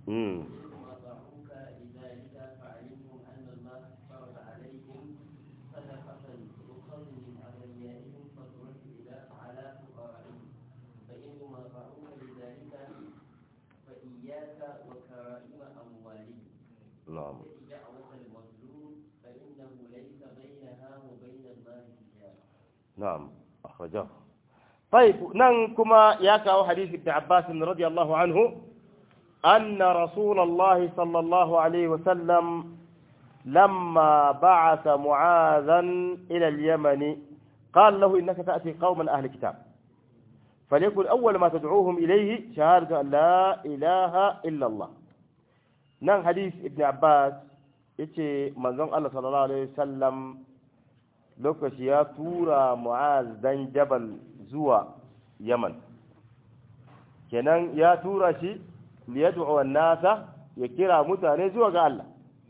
mm ثم أطاعوك لذلك فعلمهم أن الله فرض عليهم صدقة تؤخذ من أغنيائهم فترد إلى على فقرائهم فإنهم أطاعوك لذلك فإياك وكرائم أموالهم na'am دعوة المظلوم فإنه ليس بينها وبين الله حجاب نعم أخرجه طيب ننكما ياكا حديث ابن عباس رضي الله عنه أن رسول الله صلى الله عليه وسلم لما بعث معاذا إلى اليمن قال له إنك تأتي قوما أهل كتاب فليكن أول ما تدعوهم إليه شهادة أن لا إله إلا الله نعم حديث ابن عباس يتي منظم الله صلى الله عليه وسلم lokaci ya tura mu'az dan jabal zuwa yaman kenan ya tura shi liyad'u nasa ya kira mutane zuwa ga Allah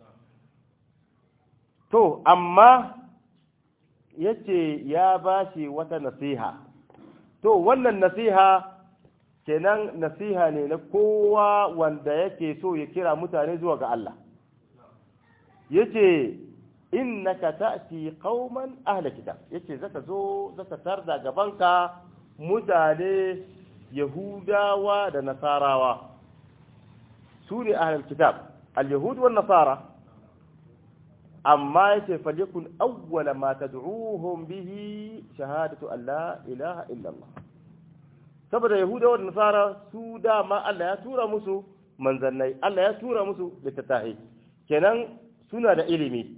to amma yace ya bashi wata nasiha to wannan nasiha kenan nasiha ne na kowa wanda yake so ya kira mutane zuwa ga Allah yace innaka ta'ti qauman ahla kitab yace zaka zo zaka tarda gabanka mutane yahudawa da nasarawa su ne ahlul kitab al-yahud wan nasara amma yace falyakun awwala ma tad'uuhum bihi shahadatu an la ilaha illa Allah saboda yahudawa da nasara su dama Allah ya tura musu manzannai Allah ya tura musu littattafai kenan suna da ilimi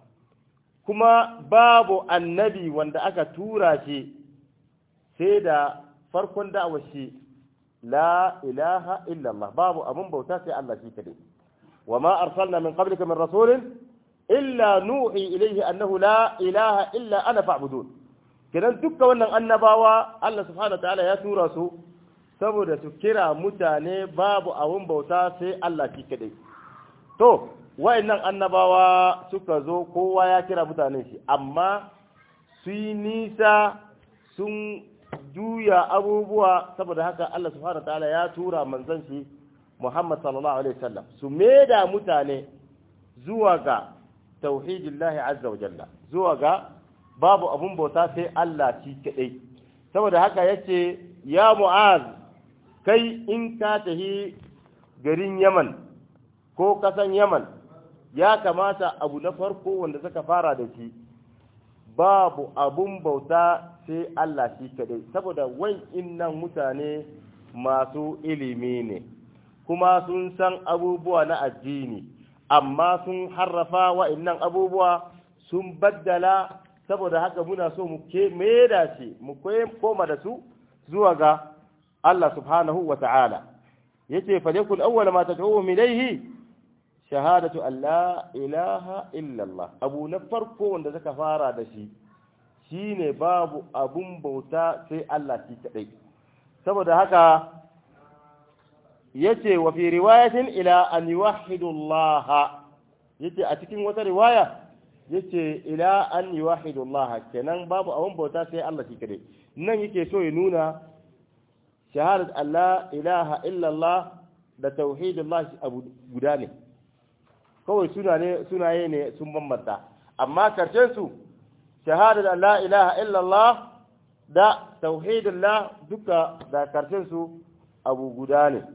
kuma babu annabi wanda aka tura shi sai da farkon da'awar shi la ilaha illallah babu abun bauta sai Allah shi kadai wa ma arsalna min qablika min rasulin illa nuhi ilayhi annahu la ilaha illa ana fa'budun kidan dukkan wannan annabawa Allah subhanahu ta'ala ya tura su saboda su kira mutane babu abun bauta sai Allah shi kadai to wa'annan annabawa suka zo kowa ya kira mutanen shi amma su yi nisa sun juya abubuwa saboda haka Allah subhanahu ta'ala ya tura manzon shi Muhammad sallallahu alaihi wasallam su maida mutane zuwa ga tauhidillahi azza wa jalla zuwa ga babu abun bauta sai Allah shi kadai saboda haka yace ya mu'az kai in ka tahi garin Yaman ko kasan Yaman ya kamata abu na farko wanda suka fara da shi babu abun bauta sai Allah shi kadai saboda wai innan mutane masu ilimi ne kuma sun san abubuwa na addini amma sun harrafa wa'innan abubuwa sun baddala saboda haka muna so mu ke da shi mu koma da su zuwa ga Allah subhanahu wa ta'ala yace fa yakun awwala ma tad'uhum ilayhi shahadatu an la ilaha illallah abu na farko wanda zaka fara da shi shine babu abun bauta sai Allah shi kadai saboda haka yace wa fi riwayatin ila an yuwahhidu Allah yace a cikin wata riwaya yace ila an yuwahhidu Allah kenan babu abun bauta sai Allah shi kadai nan yake so ya nuna shahadat an la ilaha illallah da tauhidullah abu guda ne kawai sunaye ne sun bambanta amma karshen su shahadar la ilaha illallah da tauhidullah duka da karshen su abu guda ne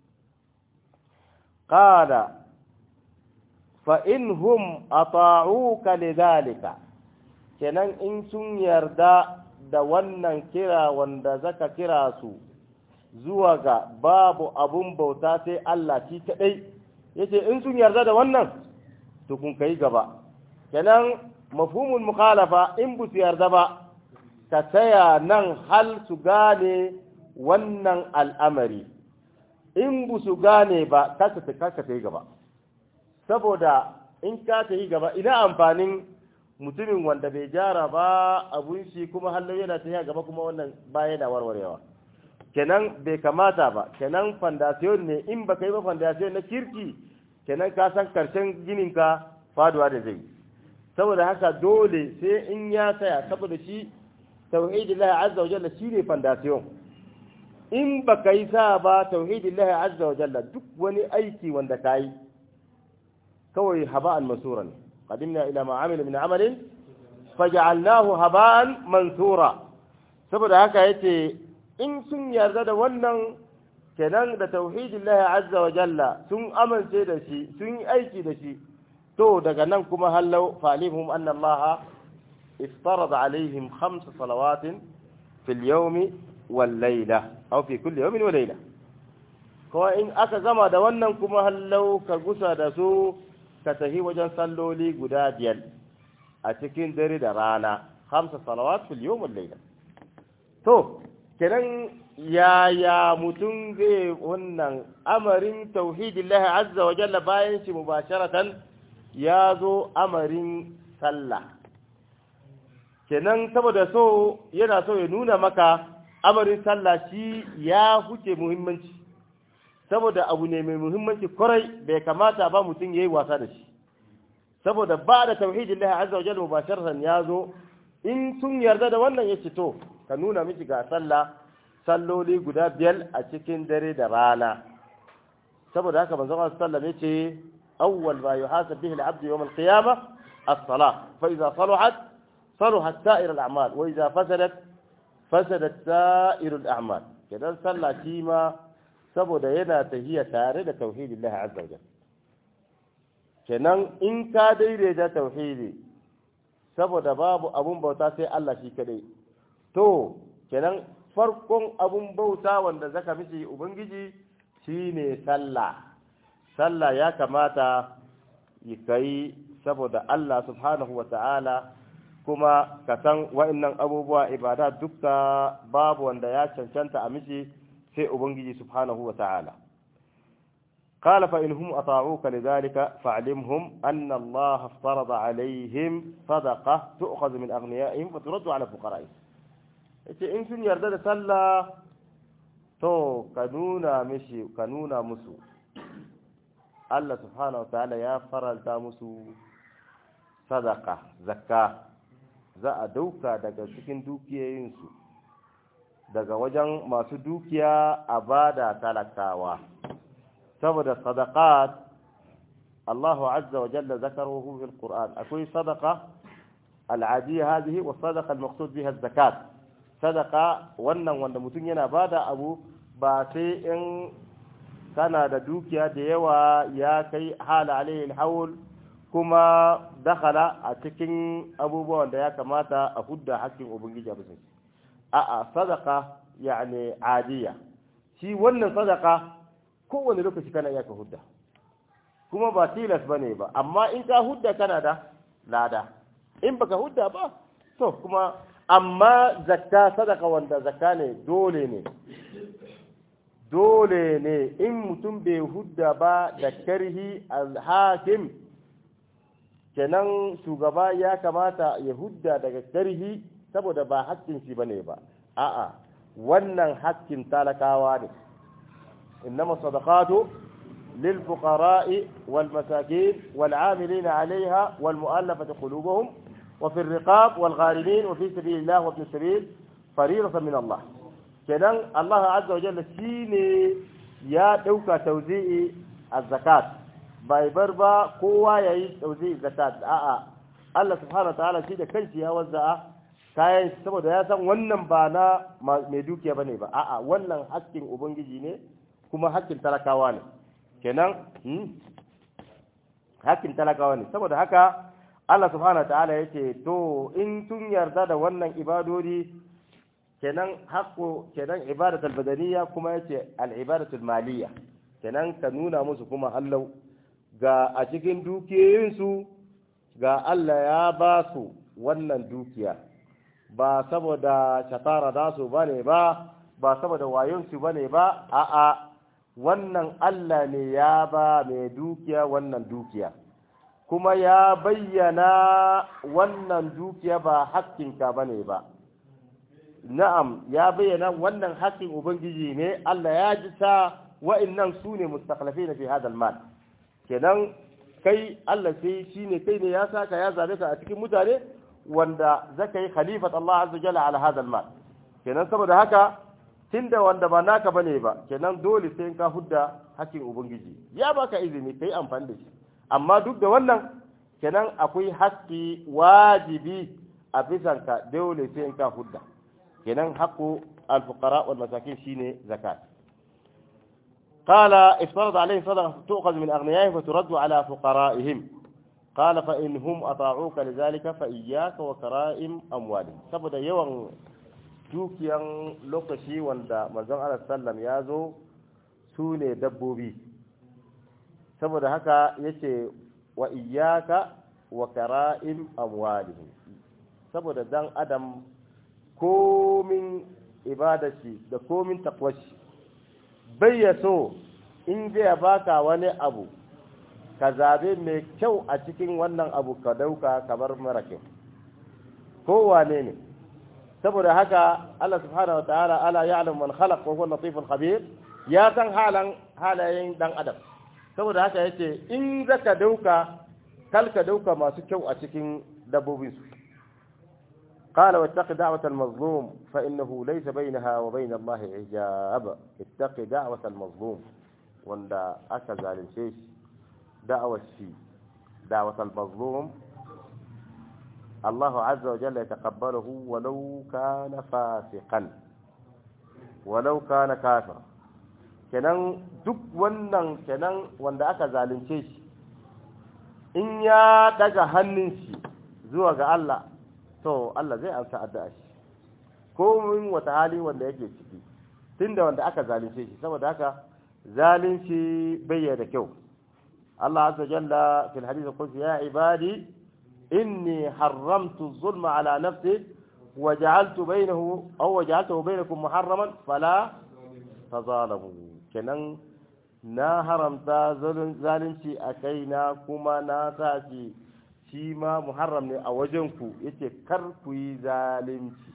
qala fa inhum ata'uka lidhalika kenan in sun yarda da wannan kira wanda zaka kira su zuwa ga babu abun bauta sai Allah shi kadai yace in sun yarda da wannan to kun kai gaba kenan mafhumul mukhalafa in bu su yarda ba ka tsaya nan hal su gane wannan al'amari in bu su gane ba kaka ta kaka ta yi gaba saboda in ka ta yi gaba ina amfanin mutumin wanda bai jara ba abun shi kuma hallo yana ta yi gaba kuma wannan ba yana warwarewa kenan bai kamata ba kenan fondasiyon ne in ba yi ba fondasiyon na kirki kenan ka san karshen gininka faduwa da zai saboda haka dole sai in ya tsaya saboda shi tauhidillahi azza wa jalla shine fondasiyon in baka yi sa ba tauhidillahi azza wa jalla duk wani aiki wanda ka yi kawai haba'an masuran qadimna ila ma amila min amalin faj'alnahu haba'an mansura saboda haka yace in sun yarda da wannan kenan da tauhidillahi azza wa jalla sun amince da shi sun yi aiki da shi to daga nan kuma hallau falihum anna allaha iftarada alaihim khams salawatin fil yawmi wal layla aw fi kulli yawmin wa layla ko in aka gama da wannan kuma hallau ka gusa da su ka tafi wajen salloli guda biyar a cikin dare da rana hamsa salawat fil yawm wal layla to kenan yaya mutum zai wannan amarin tauhidillahi azza wa jalla bayan shi mubasharatan ya zo amarin sallah kenan saboda so yana so ya nuna maka amarin sallah shi ya huce muhimmanci saboda abu ne mai muhimmanci kwarai bai kamata ba mutum ya yi wasa da shi saboda ba da tauhidillahi azza wa jalla mubasharatan ya zo in sun yarda da wannan ya ce to ka nuna miki ga sallah salloli guda biyar a cikin dare da rana saboda haka manzon Allah sallallahu alaihi wasallam yace awwal ma yuhasab bihi al-'abd yawm al-qiyamah as-salah fa idha salahat salahat sa'ir al-a'mal wa idha fasadat fasadat sa'ir al-a'mal kidan sallah shi ma saboda yana tahiya tare da tauhidillah azza wajalla kenan in ka daidaita tauhidi saboda babu abun bauta sai Allah shi kadai to kenan farkon abun bauta wanda zaka mishi ubangiji shine sallah sallah ya kamata yi kai saboda Allah subhanahu wa ta'ala kuma ka san wa'annan abubuwa ibada dukka babu wanda ya cancanta a mishi sai ubangiji subhanahu wa ta'ala قال فإنهم أطاعوك لذلك فاعلمهم أن الله افترض عليهم صدقة تؤخذ من أغنيائهم وترد على فقرائهم yace in sun yarda da sallah to ka nuna mishi ka nuna musu Allah subhanahu wataala ya faranta musu sadaka zakka za a dauka daga cikin dukiyoyinsu daga wajen masu dukiya a bada talakawa saboda sadaqat Allahu azza wa jalla zakaruhu fil Qur'an akwai sadaqa al-adiyya hadhihi wa sadaqa al-maqsud biha az-zakat sadaka wannan wanda mutum yana bada abu ba sai in kana da dukiya da yawa ya kai hala alayhi haul kuma dakhala a cikin abubuwan da ya kamata a hudda hakkin ubangiji a bisa a'a sadaka yani adiya shi wannan sadaka kowane lokaci kana iya ka hudda kuma ba tilas bane ba amma in ka hudda kana da lada in baka hudda ba to kuma amma zakka sadaka wanda zakka ne dole ne dole ne in mutum bai hudda ba da karhi alhakim kenan shugaba ya kamata ya hudda daga karhi saboda ba hakkin shi bane ba a'a wannan hakkin talakawa ne innama sadaqatu للفقراء والمساكين والعاملين عليها والمؤلفة قلوبهم وفي الرقاب والغارمين وفي سبيل الله وابن السبيل فريضة من الله كذا الله عز وجل شيني يا دوكا توزيع الزكاة باي بربا قوة يعي توزيع الزكاة آآ الله سبحانه وتعالى شيء كنشي يا وزع kayan saboda ya san wannan ba na mai dukiya bane ba a'a wannan hakkin ubangiji ne kuma hakkin talakawa ne kenan hakkin talakawa ne saboda haka Allah subhanahu ta'ala yace to in tun yarda da wannan ibadodi kenan haqqo kenan ibadatul badaniyya kuma yace al ibadatul maliyya kenan ka nuna musu kuma hallau ga a cikin dukiyoyinsu ga Allah ya ba su wannan dukiya ba saboda shatara da su bane ba ba saboda wayonsu bane ba a'a wannan Allah ne ya ba mai dukiya wannan dukiya kuma ya bayyana wannan dukiya ba hakkinka ba ne ba na'am ya bayyana wannan hakkin ubangiji ne Allah ya ji ta wa'annan su ne mustaklafi na fi hadal mal kenan kai Allah sai shi ne kai ne ya saka ya zabe ka a cikin mutane wanda zaka yi khalifat Allah azza jalla ala hadal mal kenan saboda haka tunda wanda ba naka bane ba kenan dole sai ka hudda hakkin ubangiji ya baka izini kai amfani da shi amma duk da wannan kenan akwai haƙƙi wajibi a bisan ka dole sai ka hudda kenan haqqu al-fuqara wal masakin shine zakat قال افترض عليه صدقة تؤخذ من أغنيائهم فترد على فقرائهم قال فإن هم أطاعوك لذلك فإياك وكرائم أموالهم saboda yawan dukiyan lokaci wanda manzon Allah sallam ya zo su ne dabbobi saboda haka yace wa iyyaka wa kara'im amwalihim saboda dan adam komin ibadashi da komin takwashi bai ya so in zai baka wani abu ka zabe mai kyau a cikin wannan abu ka dauka kamar mara kyau kowane ne saboda haka Allah subhanahu wa ta'ala ala ya'lam man khalaq wa huwa latiful khabir ya san halan halayen dan adam saboda haka yace in zaka dauka kal ka dauka masu kyau a cikin dabbobin su قال واتق دعوة المظلوم فإنه ليس بينها وبين الله حجاب اتق دعوة المظلوم وندا أكل الشيش دعوة الشي دعوة المظلوم الله عز وجل يتقبله ولو كان فاسقا ولو كان كافرا kenan duk wannan kenan wanda aka zalunce shi in ya daga hannun shi zuwa ga Allah to Allah zai amsa addu'a shi ko min wata hali wanda yake ciki tunda wanda aka zalunce shi saboda haka zalunci bai da kyau Allah azza jalla fil hadith qultu ya ibadi inni haramtu zulma ala nafsi wa ja'altu bainahu aw waja'altuhu bainakum muharraman fala tazalamu kenan na haramta zalunci a kaina kuma na sa shi shi ma muharram ne a wajenku yace kar ku yi zalunci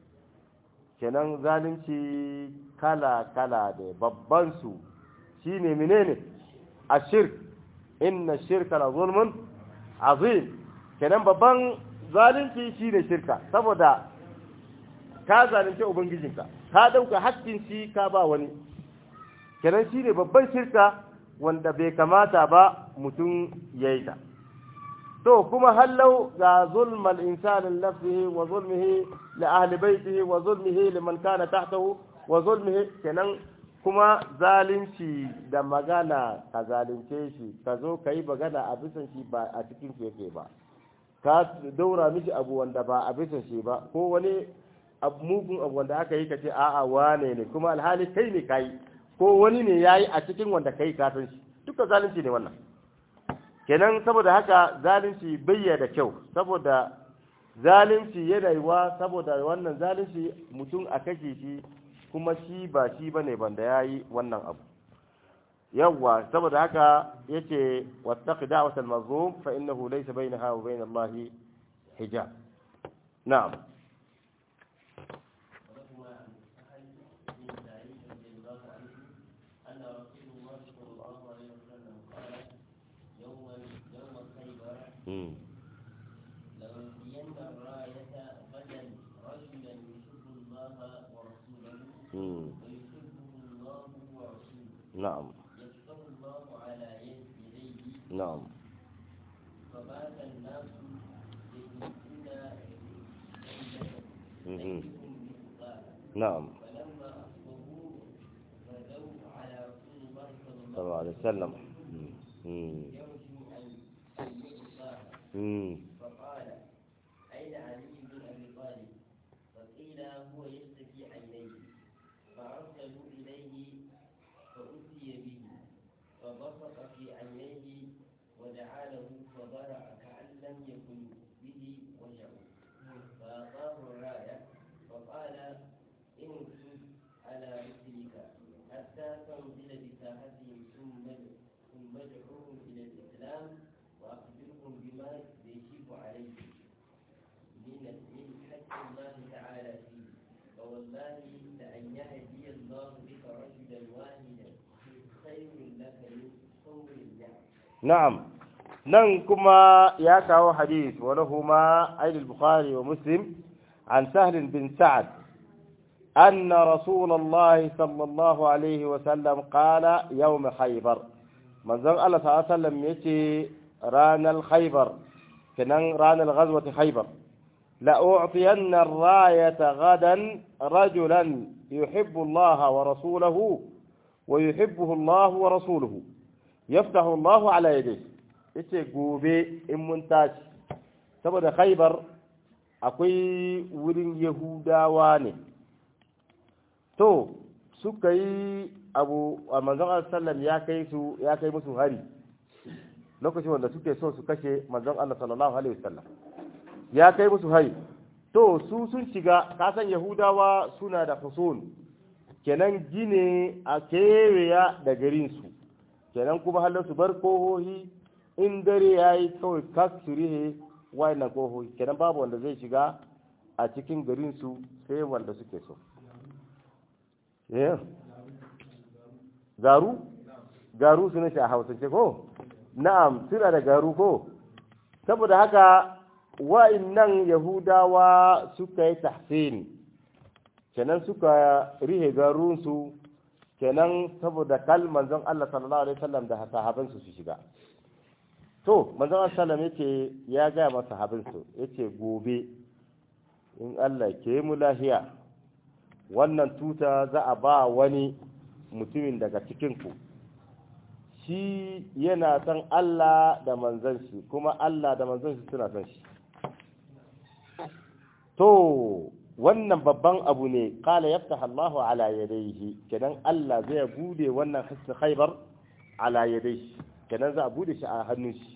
kenan zalunci kala-kala da babban su shine menene ashirk inna shirka la zulmun azim kenan babban zalunci shine shirka saboda ka zalunci ubangijinka ka dauka haƙƙin shi ka ba wani kenan shine babban shirka wanda bai kamata ba mutum yayi ta to kuma hallau ga zulmal insanin nafsihi wa zulmihi li ahli baitihi wa zulmihi liman kana tahtahu wa zulmihi kenan kuma zalunci da magana ka zalunce shi ka zo ka yi magana a bisan shi ba a cikin shi yake ba ka daura mishi abu wanda ba a bisan shi ba ko wani mugun abu wanda aka yi ka ce a'a wane ne kuma alhali kai ne kai ko wani ne yayi a cikin wanda kai ka san shi duka zalunci ne wannan kenan saboda haka zalunci bayya da kyau saboda zalunci yana yiwa saboda wannan zalunci mutum a kashe shi kuma shi ba shi bane banda yayi wannan abu yawwa saboda haka yace wattaqi da'watal mazlum fa innahu laysa bainaha wa bain Allah hijab na'am لألقين الراية غدا رجلا يحب الله ورسوله ويحبه الله ورسوله نعم يفتح الله على يديه نعم فبات الناس يجلسون مهم. مثقالا نعم فلما أصبحوا غدوا على رسول الله صلى صلى الله الله عليه وسلم مم. يرجو أن أن يؤتاه مم. فقال أين علي بن أبي طالب فقيل هو يشتكي عينيه فأرسلوا إليه فأتي به فبصق في عينيه ودعا له فضرع كأن لم يكن به وجع فأعطاه الراية فقال انكب على رسلك حتى تنزل بساحتهم ثم ثم ادعوهم إلى الإسلام وأخبرهم بما يجب عليهم من من حق الله تعالى فيه فوالله لأن يهدي الله بك رجلا واحدا خير لك من حمر النعم نعم nan kuma ya kawo hadith wa lahuma ayyul bukhari wa muslim an sahl bin sa'ad أن رسول الله صلى الله عليه وسلم قال يوم خيبر من ذن الله صلى الله عليه وسلم يتي ران الخيبر كنن ران الغزوة خيبر لأعطين الراية غدا رجلا يحب الله ورسوله ويحبه الله ورسوله يفتح الله على يديه yace gobe in mun tashi saboda khaibar akwai wurin yahudawa ne to suka yi abu a manzon sallam ya kai su ya kai musu hari lokacin wanda suke so su kashe manzon Allah sallallahu alaihi wasallam ya kai musu hari to su sun shiga kasan yahudawa suna da husun kenan gine a keweya da garinsu kenan kuma halin su bar kohohi in dare ya yi kawai kas su rihe wayannan kohohi kenan babu wanda zai shiga a cikin garinsu sai wanda suke so garu garu suna shi a hausance ko na'am suna da garu ko saboda haka wa'innan yahudawa suka yi tahsin kenan suka rihe garunsu kenan saboda kal manzon Allah sallallahu alaihi wasallam da sahabansu su shiga to manzon Allah sallallahu yake ya ga masa sahabansu yace gobe in Allah ke mu lahiya wannan tuta za a ba wani mutumin daga cikin ku shi yana son Allah da manzon shi kuma Allah da manzon shi suna son shi to wannan babban abu ne kala yaftaha Allah ala yadayhi kenan Allah zai bude wannan hissi khaybar ala yadayhi kenan za a bude shi a hannun shi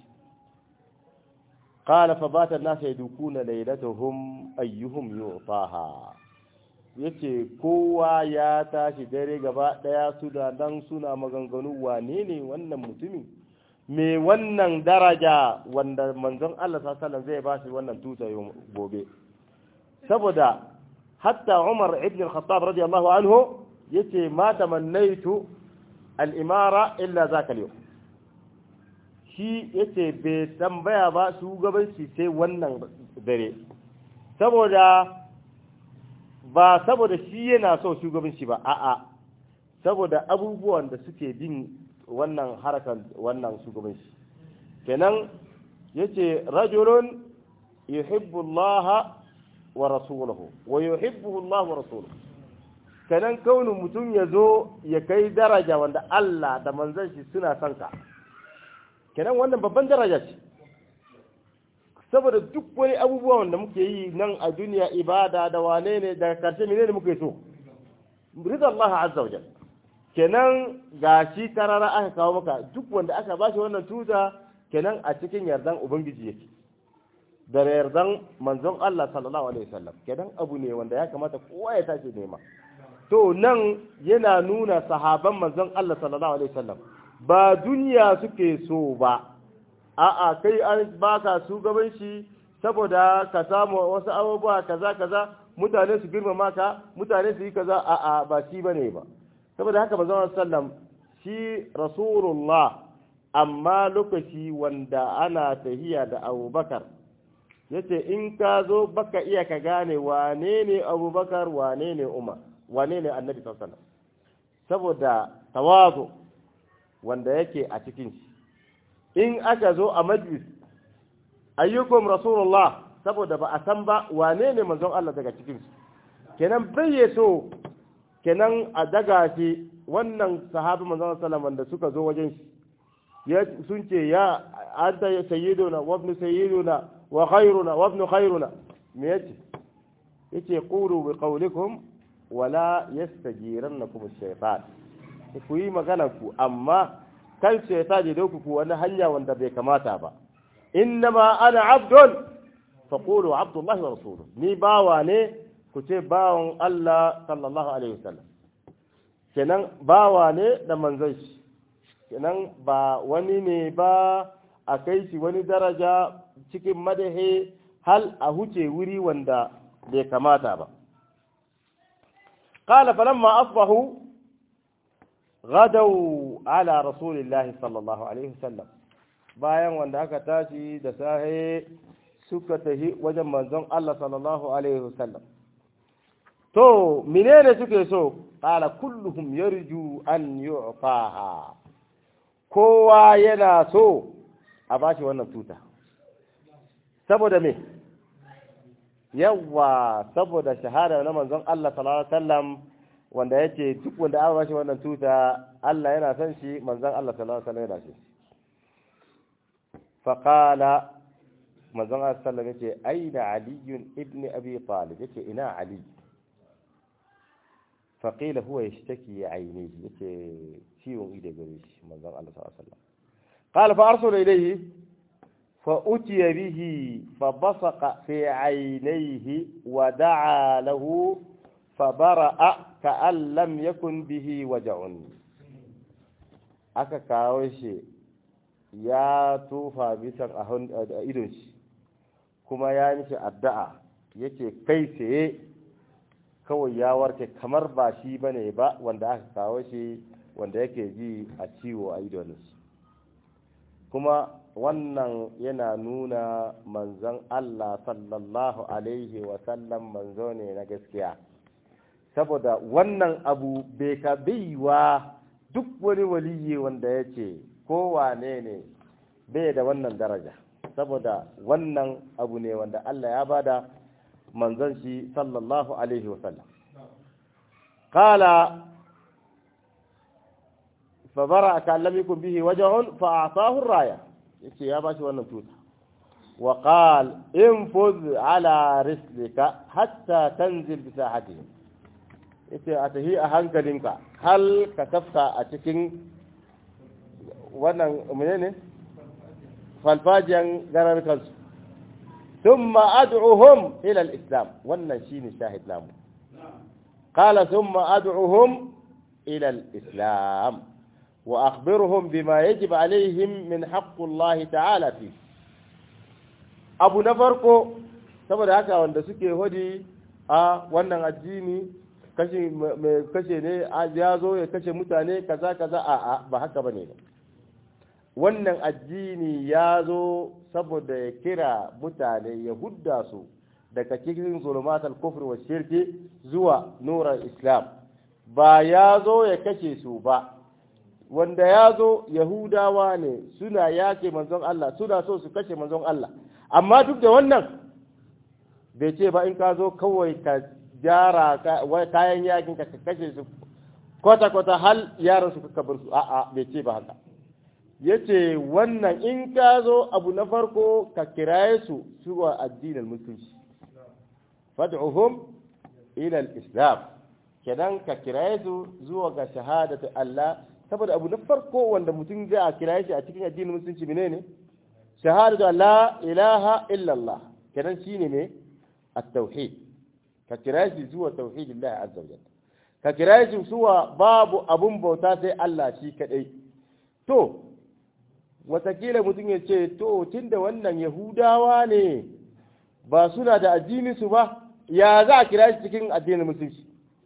qala fa bata an-nas yadukuna laylatuhum ayyuhum yu'taha yace kowa ya tashi dare gaba daya su da dan suna maganganu wane ne wannan mutumin me wannan daraja wanda manzon Allah sallallahu alaihi wasallam zai ba shi wannan tuta gobe saboda hatta Umar ibn al-Khattab radiyallahu anhu yace ma tamannaitu al-imara illa zaka al shi yace bai tambaya ba shugabanci sai wannan dare saboda ba saboda shi yana so shugabanci ba a'a saboda abubuwan da suke bin wannan harakan wannan shugabanci kenan yace rajulun yuhibbu Allah wa rasuluhu wa yuhibbuhu Allah wa rasuluhu kanan kaunin mutum ya zo ya kai daraja wanda Allah da manzon shi suna son ka kenan wannan babban daraja ce saboda duk wani abubuwa wanda muke yi nan a duniya ibada da wane ne daga karshe menene muke so rida Allah azza wa jalla kenan gashi karara aka kawo maka duk wanda aka bashi wannan tuta kenan a cikin yardan ubangiji yake da yardan manzon Allah sallallahu alaihi wasallam kenan abu ne wanda ya kamata kowa ya tashi nema to nan yana nuna sahaban manzon Allah sallallahu alaihi wasallam ba duniya suke so ba a'a kai an baka shugabanci saboda ka samu wasu abubuwa kaza kaza mutane su girmama ka mutane su yi kaza a'a ba shi bane ba saboda haka manzon sallam shi rasulullah amma lokaci wanda ana tahiya da abubakar yace in ka zo baka iya ka gane wane ne abubakar wane ne umar wane ne annabi sallallahu saboda tawazu wanda yake a cikin shi in aka zo a majlis ayyukum rasulullah saboda ba a san ba wane ne manzon Allah daga cikin su kenan bai so kenan a daga shi wannan sahabi manzon sallallahu wanda suka zo wajen shi ya sun ce ya anta sayyiduna wa ibn sayyiduna wa khairuna wa ibn khairuna me yace yace qulu bi qawlikum wala yastajirannakum ash-shaytan ku yi magana ku amma kan shaytan ya dauku ku wani hanya wanda bai kamata ba innama ana abdun faqulu abdullahi wa rasuluhu ni bawa ne ku ce bawan Allah sallallahu alaihi wasallam kenan bawa ne da manzon shi kenan ba wani ne ba a kai shi wani daraja cikin madahe hal a huce wuri wanda bai kamata ba قال فلما أصبحوا غدوا على رسول الله صلى الله عليه وسلم bayan wanda aka tashi da sahe suka tafi wajen manzon Allah sallallahu alaihi wasallam to menene suke so qala kulluhum yarju an yu'taha kowa yana so a bashi wannan tuta saboda me yawa saboda shahada na manzon Allah sallallahu alaihi wasallam wanda yace duk wanda aka bashi wannan tuta Allah yana son shi manzon Allah sallallahu alaihi wasallam yana shi fa qala manzon Allah sallallahu alaihi wasallam yace aina ali ibn abi talib yace ina ali fa qila huwa yashtaki ainihi yace ciwon ido gare shi manzon Allah sallallahu alaihi wasallam qala fa arsala ilayhi فأتي به فبصق في عينيه ودعا له فبرأ كأن لم يكن به وجع aka kawo shi ya tufa bisan a idon shi kuma ya nishi addu'a yake kai tsaye kawai ya warke kamar ba shi bane ba wanda aka kawo shi wanda yake ji a ciwo a idon shi kuma wannan yana nuna manzon Allah sallallahu alaihi wasallam manzo ne na gaskiya saboda wannan abu bai ka baiwa duk wani waliyi wanda ya ce kowane ne bai da wannan daraja saboda wannan abu ne wanda Allah ya bada manzon shi sallallahu alaihi wasallam qala فبرأ كأن لم يكن به وجع فأعطاه الراية yace ya bashi wannan tuta wa qal infuz ala rislika hatta tanzil bi sahatihi yace a tahi a hankalinka hal ka tafka a cikin wannan menene falfajiyan garar kansu thumma ad'uhum ila al-islam wannan shine shahid namu qala thumma ad'uhum ila al-islam وأخبرهم بما يجب عليهم من حق الله تعالى فيه abu na farko saboda haka wanda suke hodi a wannan addini kashe mai kashe ne ya zo ya kashe mutane kaza kaza a a ba haka bane ba wannan addini ya zo saboda ya kira mutane ya hudda su daga cikin zulumat al-kufr wa shirki zuwa nurar islam ba ya zo ya kashe su ba wanda ya zo Yahudawa ne suna yake manzon Allah suna so su kashe manzon Allah amma duk da wannan bai ce ba in ka zo kawai ka gyara kayan yakin ka kashe su kwata-kwata hal yaran su ka bar su a'a bai ce ba haka yace wannan in ka zo abu na farko ka kiraye su zuwa addinin musulunci fad'uhum ila al-islam kenan ka kiraye su zuwa ga shahadatu Allah saboda abu na farko wanda mutum zai a kira shi a cikin addinin musulunci menene shahadatu la ilaha illallah kenan shine ne at-tauhid ka kira shi zuwa tauhidillah azza wa jalla ka kira shi zuwa babu abun bauta sai Allah shi kadai to watakila mutum ya ce to tunda wannan yahudawa ne ba suna da addinin su ba ya za a kira shi cikin addinin musulunci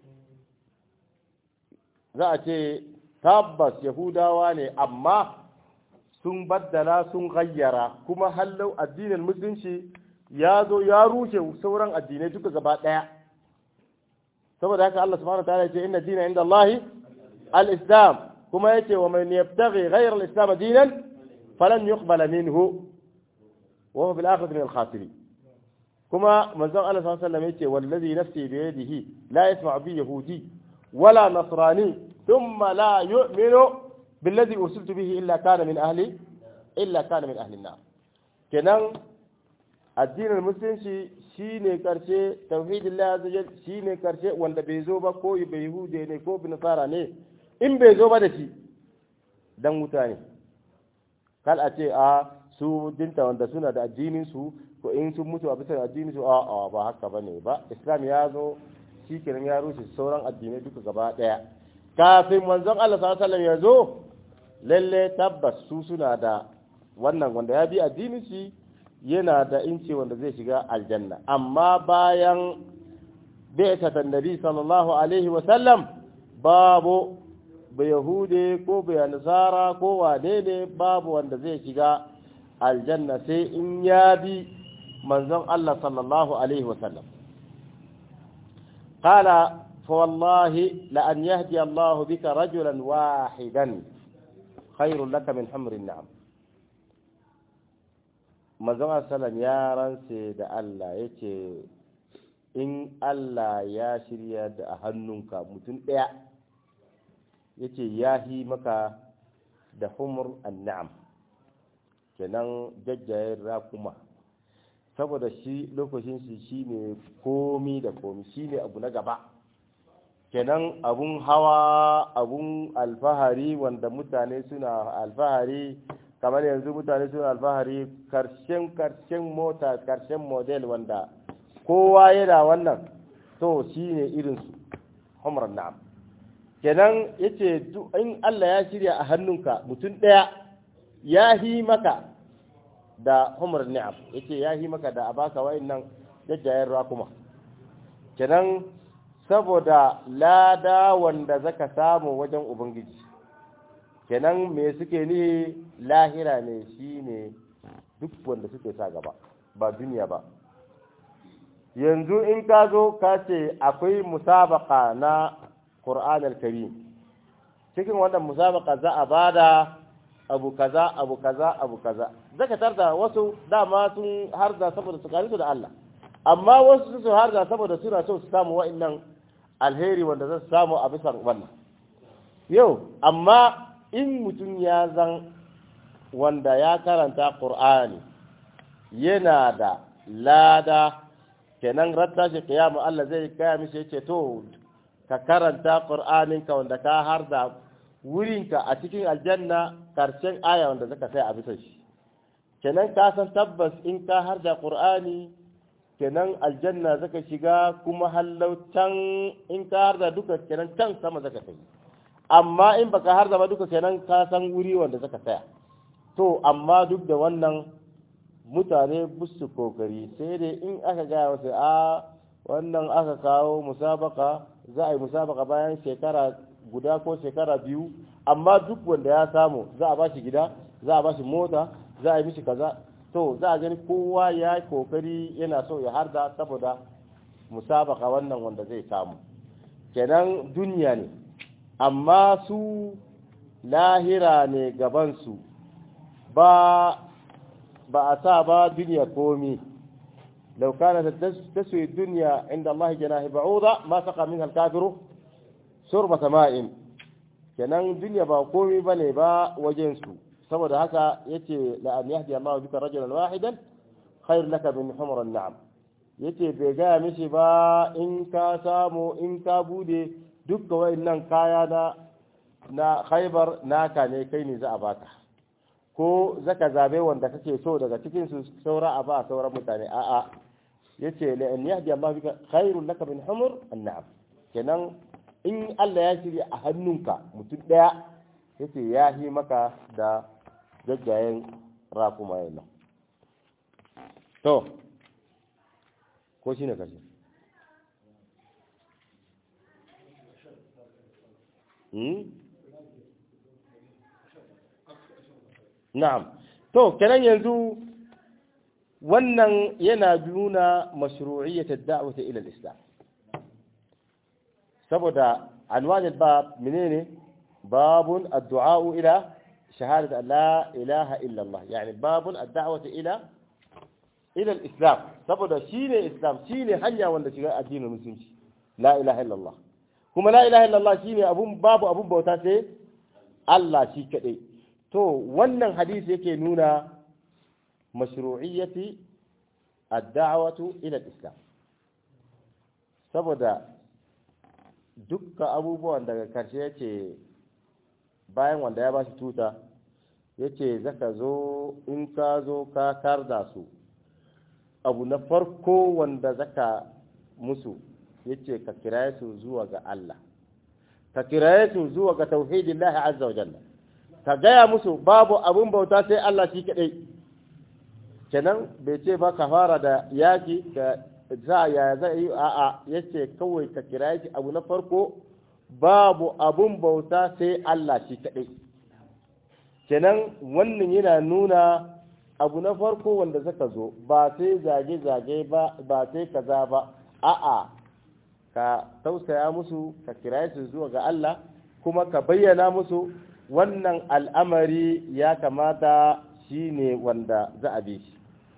za a ce tabbas yahudawa ne amma sun baddala sun gayyara kuma hallau addinin musulunci ya zo ya rushe sauran addinai duka gaba daya saboda haka Allah subhanahu wa ta'ala ya ce inna dina inda Allah al-islam kuma yace wa man yabtaghi ghayra al-islam dinan falan yuqbala minhu wa huwa bil akhirati min al-khasirin kuma manzon Allah sallallahu alaihi wasallam yace wallazi nafsi bi yadihi la yasma'u bi yahudi wala nasrani ثم لا يؤمن بالذي أرسلت به إلا كان من أهل إلا كان من أهل النار kenan addinin musulunci shine karshe tauhidillah azza jal shine karshe wanda bai zo ba ko bai yahude ne ko bin nasara ne in bai zo ba da shi dan wuta ne kal a ce a su dinta wanda suna da addinin su ko in sun mutu a bisa addinin su a a ba haka bane ba islam ya zo shi kenan ya rushe sauran addinai duka gaba daya kafin manzon Allah sallallahu ya zo lalle tabbas su suna da wannan wanda ya bi addinin shi yana da inci wanda zai shiga aljanna amma bayan bi'ata nabi sallallahu alaihi wa sallam babu ba yahude ko ba nasara ko wane ne babu wanda zai shiga aljanna sai in ya bi manzon Allah sallallahu alaihi wa sallam qala fa wallahi la an yahdi Allah bika rajulan wahidan khairun laka min humrin na'am manzon sallam ya rantse da Allah yace in Allah ya shirya da a hannunka mutum ɗaya yace ya yi maka da humur an'am kenan jajjayen rakuma saboda shi lokacin shi shine komi da komi shine abu na gaba kenan abun hawa abun alfahari wanda mutane suna alfahari kamar yanzu mutane suna alfahari karshen karshen mota karshen model wanda kowa yana wannan to shine irinsu humrar na'am kenan yace in Allah ya shirya a hannunka mutum ɗaya ya hi maka da humar ni'am yace ya hi maka da abaka wayannan jajjayen rakuma kenan saboda lada wanda zaka samu wajen ubangiji kenan me suke ni lahira ne shine duk wanda suke sa gaba ba duniya ba yanzu in ka zo ka ce akwai musabaka na Qur'an al-Karim cikin wannan musabaka za a bada abu kaza abu kaza abu kaza zaka tarda wasu dama sun harda saboda su karisu da Allah amma wasu su harda saboda suna so su samu wa'annan alheri wanda za su samu a bisa wannan yau amma in mutum ya zan wanda ya karanta Qur'ani yana da lada kenan ratta shi kiyamu Allah zai kaya mishi yace to ka karanta ƙur'aninka wanda ka har da wurinka a cikin aljanna karshen aya wanda zaka sai a bisa shi kenan ka san tabbas in ka har da ƙur'ani kenan aljanna zaka shiga kuma hallau can in ka har da duka kenan can sama zaka kai amma in baka har da ba duka kenan ka san wuri wanda zaka tsaya to amma duk da wannan mutane busu kokari sai dai in aka gaya wasu a wannan aka kawo musabaka za a yi musabaka bayan shekara guda ko shekara biyu amma duk wanda ya samu za a ba shi gida za a ba shi mota za a yi mishi kaza to za a gani kowa ya yi kokari yana so ya harda saboda musabaka wannan wanda zai samu kenan duniya ne amma su lahira ne gabansu ba ba a sa ba duniya komi لو كانت تسوي الدنيا عند الله جناح بعوضة ما سقى منها الكافر شربة ماء kenan duniya ba komai bane ba wajen su saboda haka yace la an yahdi Allah bika rajulan wahidan khair laka min humr an-na'am yace bai ga mishi ba in ka samu in ka bude dukkan wayannan kaya na na Khaibar naka ne kai ne za a baka ko zaka zabe wanda kake so daga cikin su saura a ba sauran mutane a'a yace la an yahdi Allah bika khairul laka min humur an'am kenan in Allah ya shirya a hannunka mutum daya yace ya yi maka da jajjayen rakuma yana to ko shine kashi hmm na'am to kenan yanzu wannan yana nuna mashru'iyyat ad-da'wati ila al-islam saboda anwaj al-bab menene babun ad-du'a ila shahadat an la ilaha illa Allah yani babun ad-da'wati ila ila al-islam saboda shine islam shine hanya wanda shiga addinin musulunci la ilaha illa Allah kuma la ilaha illa Allah shine abun babu abun bauta sai Allah shi kadai to wannan hadisi yake nuna mashru'iyyati ad-da'watu ila al-islam saboda dukkan abubuwan daga karshe yace bayan wanda ya bashi tuta yace zaka zo in ka zo ka karda su abu na farko wanda zaka musu yace ka kiraye su zuwa ga Allah ka kiraye su zuwa ga tauhidillahi azza wa jalla ka gaya musu babu abun bauta sai Allah shi kaɗai kenan bai ce ba ka fara da yaki ka za ya za yi a'a yace kawai ka kira shi abu na farko babu abun bauta sai Allah shi kaɗai kenan wannan yana nuna abu na farko wanda zaka zo ba sai zage-zage ba ba sai kaza ba a'a ka tausaya musu ka kiraye su zuwa ga Allah kuma ka bayyana musu wannan al'amari ya kamata shi ne wanda za a bi shi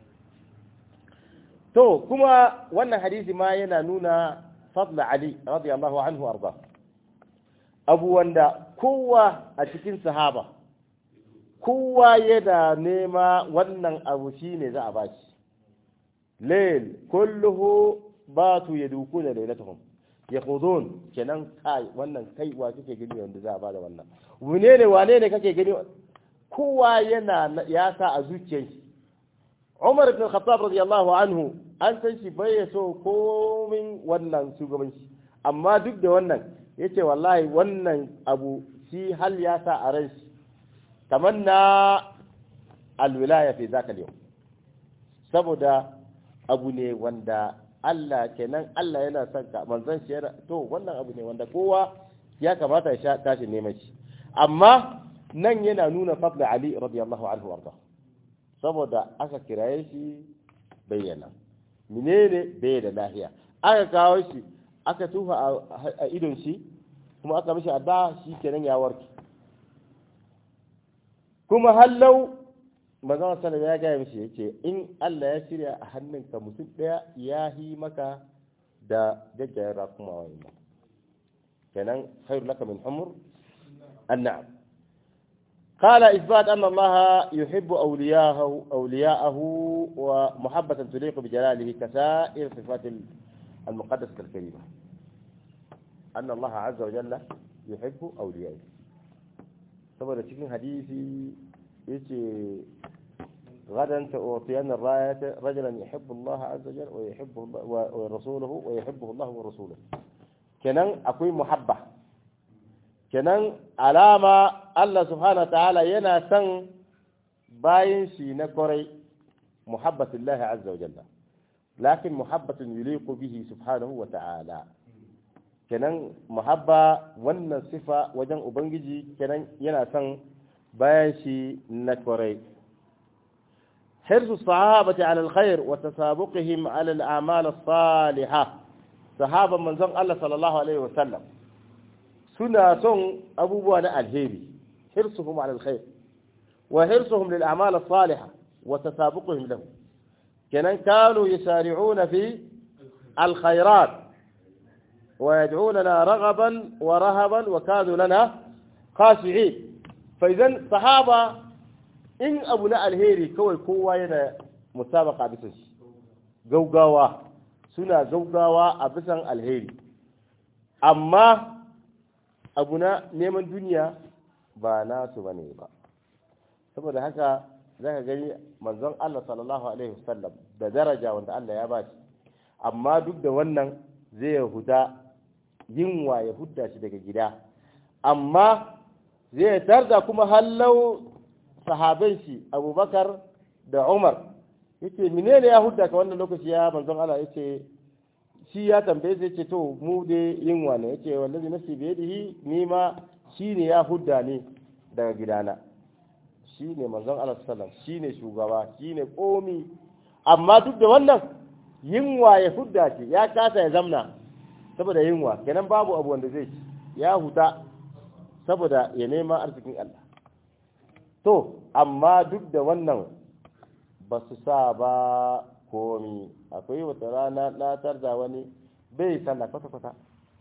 to kuma wannan hadisi ma yana nuna fadla ali radiyallahu anhu arda abu wanda kowa a cikin sahaba kowa yana nema wannan abu shi ne za a ba shi lail kulluhu batu yadukuna lailatuhum yakhudun kenan kai wannan kai wa kake gani wanda za a bada wannan wane ne wane ne kake gani kowa yana ya sa a zuciyar shi Umar ibn Khattab radiyallahu anhu an san shi bai so komin wannan shugabanci amma duk da wannan yace wallahi wannan abu shi hal ya sa a ran shi tamanna alwilaya fi zaka yau saboda abu ne wanda Allah kenan Allah yana son ka manzon shi to wannan abu ne wanda kowa ya kamata ya sha tashi neman shi amma nan yana nuna fadla Ali radiyallahu anhu warda saboda aka kiraye shi bayyana menene bai da lahiya aka kawo shi aka tufa a idon shi kuma aka mishi adda shi kenan ya warke kuma hallau manzon sallallahu ya gaya mishi yace in Allah ya shirya a hannunka mutum daya ya yi maka da jajjayen rakuma wa'annan kenan khairu laka min humur an'am قال إثبات أن الله يحب أولياءه أولياءه ومحبة تليق بجلاله كسائر صفات المقدسة الكريمة أن الله عز وجل يحب أولياءه saboda cikin hadisi yace غدا سأعطين الراية رجلا يحب الله عز وجل ويحب ورسوله ويحبه الله ورسوله كنن أكوي محبة كنن علامة الله سبحانه وتعالى ينا سن باين شي نكوري محبة الله عز وجل لكن محبة يليق به سبحانه وتعالى kenan muhabba wannan sifa wajen ubangiji kenan yana son bayan shi na kwarai حرص الصحابة على الخير وتسابقهم على الأعمال الصالحة صحابة من زن الله صلى الله عليه وسلم سنة سن أبو بوانا الهيري حرصهم على الخير وحرصهم للأعمال الصالحة وتسابقهم له كان كانوا يسارعون في الخيرات ويدعوننا رغبا ورهبا وكانوا لنا خاشعين فإذا صحابة in abu na alheri kawai kowa yana musabaka bisan shi gaugawa suna gaugawa a bisan alheri amma abu na neman duniya ba nasu bane ba saboda haka za ka gani manzon Allah sallallahu alaihi wasallam da daraja wanda Allah ya ba shi amma duk da wannan zai huta yinwa ya hudda shi daga gida amma zai tarda kuma hallau sahaban shi abubakar da umar yace menene ya hudda ka wannan lokaci ya manzon Allah yace shi ya tambaye sai ce to mu dai yin wane yace wallazi nafsi bi yadihi ni ma shine ya hudda ni daga gidana shine manzon Allah sallallahu shine shugaba shine komi amma duk da wannan yinwa ya hudda ce ya kasa ya zamna saboda yinwa kenan babu abu wanda zai ci ya huta saboda ya nema arzikin Allah to amma duk da wannan ba su sa ba komi akwai wata rana na tarda wani bai sallah kwata-kwata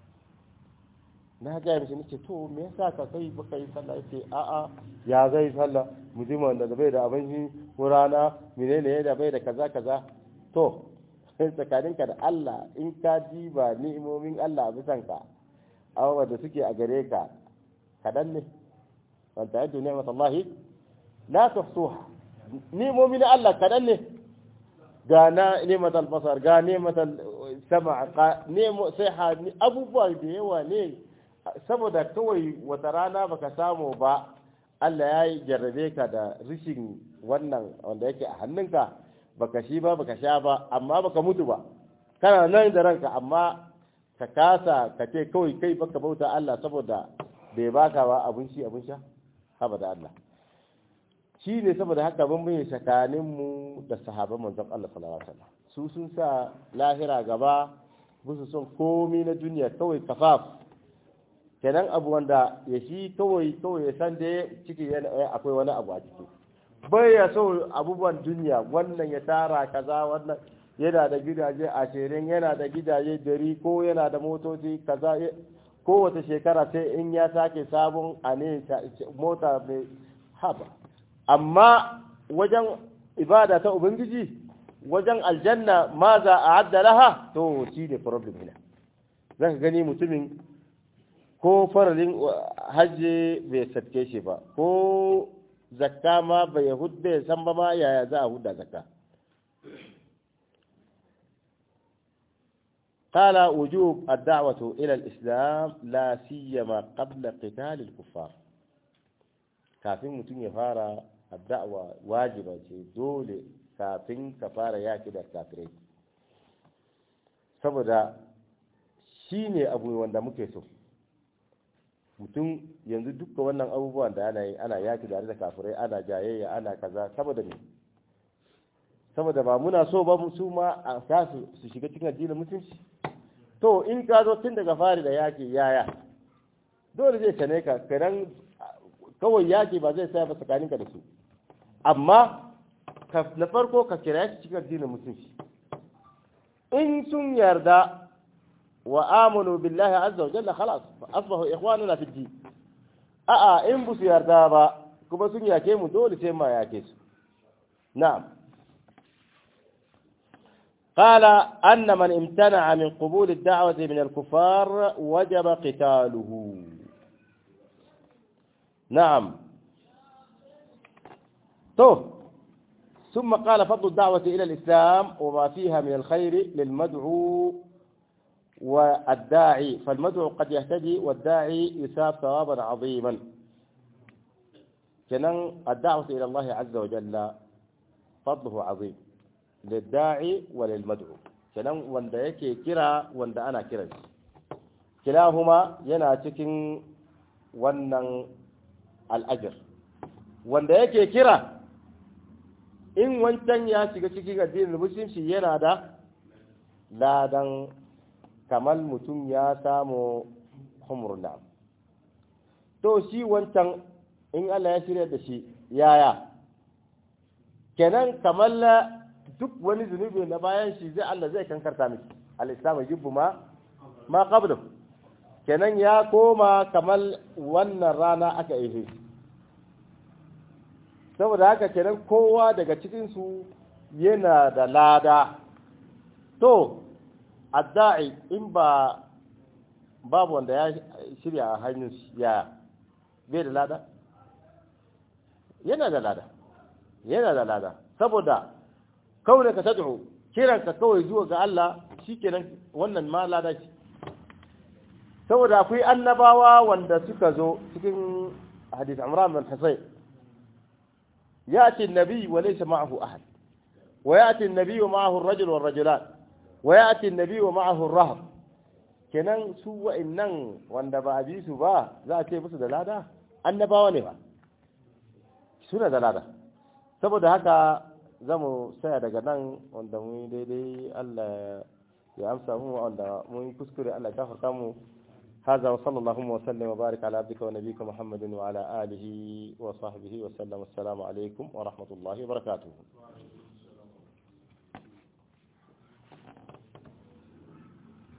na gaya mishi nace to me yasa ka kai baka yi sallah yace a'a ya zai sallah mutumin da bai da abinci ko rana menene da bai da kaza kaza to tsakaninka da Allah in ka diba ni'imomin Allah a bisan ka abubuwa da suke a gare ka kadan ne wanta yadda ni'mat Allah la tuhsuha ni'imomin Allah kadan ne ga na ni'mat al-basar ga ni'mat al-sama ga ni'mo sai abubuwa da yawa ne saboda kawai wata rana baka samu ba Allah ya jarrabe ka da rishin wannan wanda yake a hannunka baka shi ba baka sha ba amma baka mutu ba kana nan da ranka amma ka kasa ka ce kawai kai baka bauta Allah saboda bai baka ba abun shi abun sha haba da Allah shi ne saboda haka ban bayyana tsakanin mu da sahabban manzon Allah sallallahu alaihi wasallam su sun sa lahira gaba musu son komi na duniya kawai kafaf kenan abu wanda ya shi kawai kawai ya san da ciki akwai wani abu a ciki bai ya so abubuwan duniya wannan ya tara kaza wannan yana da gidaje ashirin yana da gidaje dari ko yana da motoci kaza kowace shekara sai in ya sake sabon a ne mota mai haba amma wajen ibada ta ubangiji wajen aljanna ma za a adda laha to shi ne problem ne za ka gani mutumin ko faralin hajji bai satke shi ba ko zakka ma bai hudda ya san ba ma yaya za a hudda zakka قال وجوب الدعوة إلى الإسلام لا سيما قبل قتال الكفار كافين متن يفارا الدعوة واجبة دولة كافين كفارا ياكي دا كافرين saboda shi ne abu wanda muke so mutum yanzu duka wannan abubuwan da ana yi ana yaki da kafirai ana jayayya ana kaza saboda ne saboda ba muna so ba su ma a sa su shiga cikin addinin mutunci to in ka zo tun daga fari da yaki yaya dole zai tane ka kadan kawai yaki ba zai saya ba tsakaninka da su amma na farko ka kira shi cikin addinin mutunci in sun yarda wa amanu billahi azza wa jalla khalas asbahu ikhwanuna fi din a'a in bu su yarda ba kuma sun yake mu dole sai ma yake su na'am قال أن من امتنع من قبول الدعوة من الكفار وجب قتاله نعم تو ثم قال فضل الدعوة إلى الإسلام وما فيها من الخير للمدعو والداعي فالمدعو قد يهتدي والداعي يثاب ثوابا عظيما كنن الدعوة إلى الله عز وجل فضله عظيم للداعي وللمدعو كنن wanda yake kira wanda ana kiran shi kilahuma yana cikin wannan al'ajir wanda yake kira in wancan ya shiga cikin addinin musulunci yana da ladan kamar mutum ya samu humurna to shi wancan in Allah ya shirya da shi yaya kenan kamar duk wani zunubi na bayan shi zai Allah zai kankarta miki al-islamu yubbu ma ma qablu kenan ya koma kamar wannan rana aka yi saboda haka kenan kowa daga cikinsu yana da lada to adda'i in ba babu wanda ya shirya a hannun ya bai da lada yana da lada yana da lada saboda kawai ka tad'u kiranka kawai zuwa ga Allah shikenan wannan ma lada ce saboda akwai annabawa wanda suka zo cikin hadith Imran bin Husayn يأتي النبي وليس معه أحد ويأتي النبي ومعه الرجل والرجلان ويأتي النبي ومعه الرهب kenan su wa'annan wanda ba a bi su ba za a ce musu da lada annabawa ne ba suna da lada saboda haka za mu saya daga nan wanda mu daidai Allah ya amsa mu wanda mun kuskure Allah ya gafarta mu هذا وصلى اللهم وسلم وبارك على عبدك ونبيك محمد وعلى آله وصحبه وسلم السلام عليكم ورحمة الله وبركاته